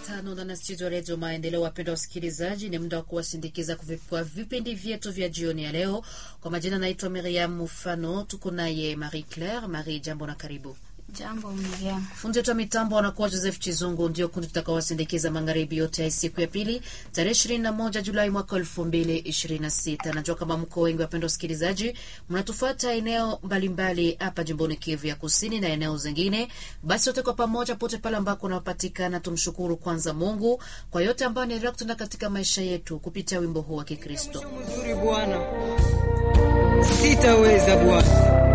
tano na studio Redio Maendeleo. Wapendwa wasikilizaji, ni muda wa kuwasindikiza kwa vipindi vyetu vya jioni ya leo. Kwa majina naitwa Miriam Mufano, tuko naye Marie Claire. Marie, jambo na karibu. Jambo Miriam. Fundi wetu wa mitambo anakuwa Joseph Chizungu, ndio kundi tutakawasindikiza magharibi yote ya siku ya pili tarehe ishirini na moja Julai mwaka elfu mbili ishirini na sita. Najua kama mko wengi wapendwa wasikilizaji, mnatufuata eneo mbalimbali hapa jimboni Kivu ya kusini na eneo zingine. Basi wote kwa pamoja, pote pale ambako unapatikana, tumshukuru kwanza Mungu kwa yote ambayo anaendelea kutenda katika maisha yetu kupitia wimbo huu wa Kikristo. Mzuri Bwana, sitaweza Bwana